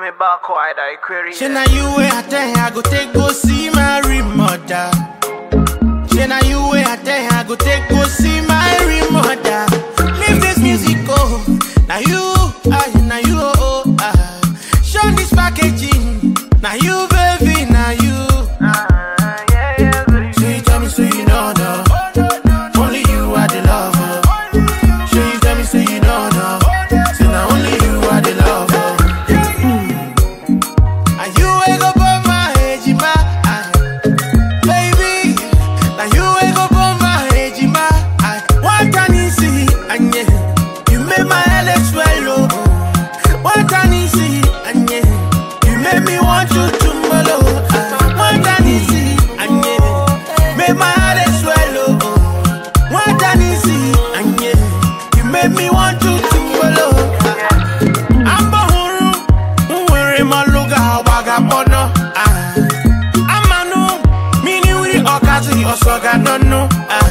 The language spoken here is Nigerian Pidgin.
me back wide, I query. Say na you way I tell you I go take go see my real mother. Say na you way I tell you I go take go see my real mother. Leave this music go. Now you, ah, now you, oh, oh, ah. Show this packaging. Now you, baby, now you. Ah, yeah, yeah, baby. So you tell me so you know no. Only you are the lover. So you tell me so you know no. Say now only you are the lover. And you wake up on my ejima, ah. baby. Now you wake up on my ejima, ah. What can you see? And yeah, you made my head swallow. What can you see? And yeah, you made me want you tomorrow. Ah. What can you see? And yeah, made my head swallow. What can you see? And yeah, you made me want you tomorrow. Ah. Amba huru, nwere maluga wagabono. Ah. Amanu, mini wiri okazi osoga nono. Ah.